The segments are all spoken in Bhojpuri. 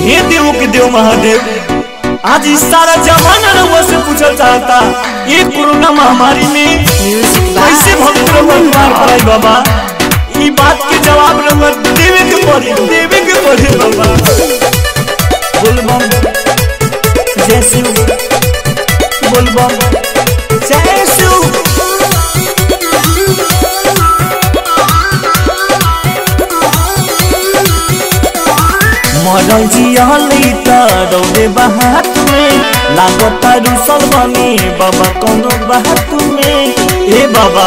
हे देव के देव महादेव आज इस सारा जमाना रउआ से पूछल चाहता ये कोरोना महामारी में कैसे भक्त रउआ मार पड़ाई बाबा ई बात के जवाब रउआ देवे के पड़ी देवे के पड़ी बाबा बोलबम जय शिव बोलबम जय शिव मरल जियली त दौड़े बात में लागता रुसल बने बाबा कोनो बात में ए बाबा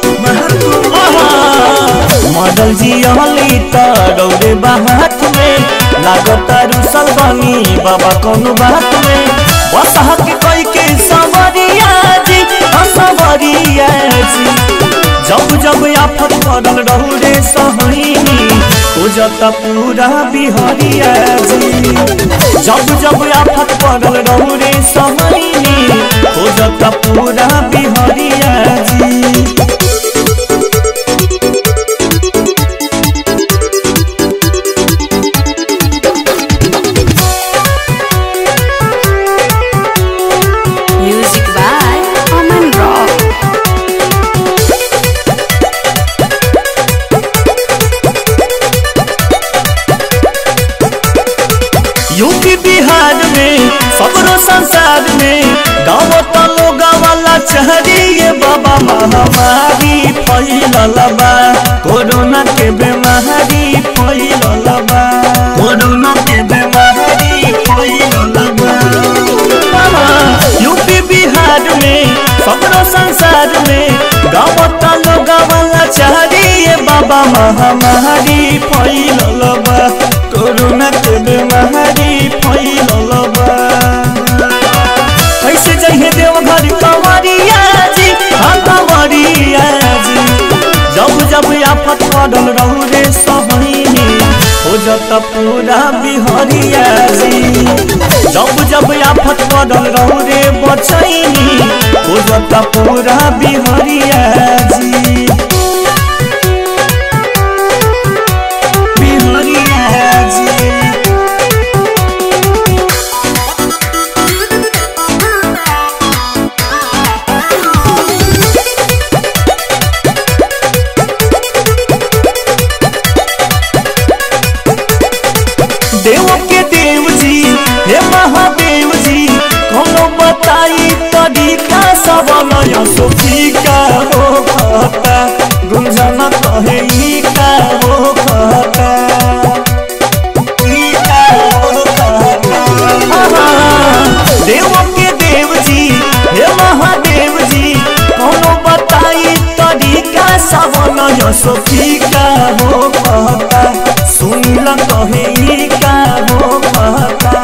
मरल जियली त दौड़े बात में लागता रुसल बने बाबा कोनो बात में बस हक कई के सवरिया जी सवरिया जी जब जब आफत पड़ल रहू रे सहनी खोजता पूरा बिहारिया जी जब जब आफत पड़ल रहू रे सहनी खोजता पूरा बिहारिया जी Music by Aman Rock. UP Bihar में सबरो संसार में गाँव तलो गावाला चहरिए बाबा महामारी फैलल बा कोरोना के बीमारी फैलल बा कोरोना के बीमारी फैलल बा यूपी बिहार में सबरो संसार में गाँव तलो गावाला चहरिए बाबा महामारी फैलल बा कोरोना के बीमारी फैलल बा कैसे जइहे देवघर कंवरिया जी हाँ कंवरिया जी जब जब आफत पड़ल रहू रे सबनी हो जत पूरा बिहरिया जी जब जब आफत पड़ल रहू रे बचैनी हो जत पूरा बिहरिया जी बिहरिया जी देव के देव जी हे महादेव जी कोनो बताई तरीका सब नया सोफी का हो कहता गुंजन कहे ई का हो कहता ई का हो कहता देव के देव जी हे महादेव जी कोनो बताई तरीका सब नया सोफी का हो कहता सुनिल कहे ई का हो कहता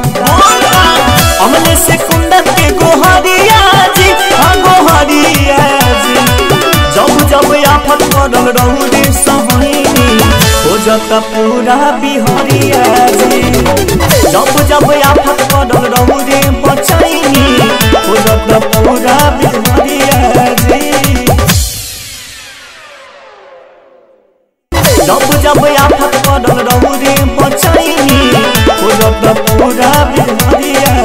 हमने से कुंडन के गोहरिया जी हाँ गोहरिया जी जब जब आफत पड़ल रहू रे सहनी हो जत पूरा बिहरिया जी जब जब आफत पड़ल रहू रे बचैनी हो जत पूरा बिहरिया जी जब जब आफत पड़ल रहू रे बचैनी हो जत पूरा बिहरिया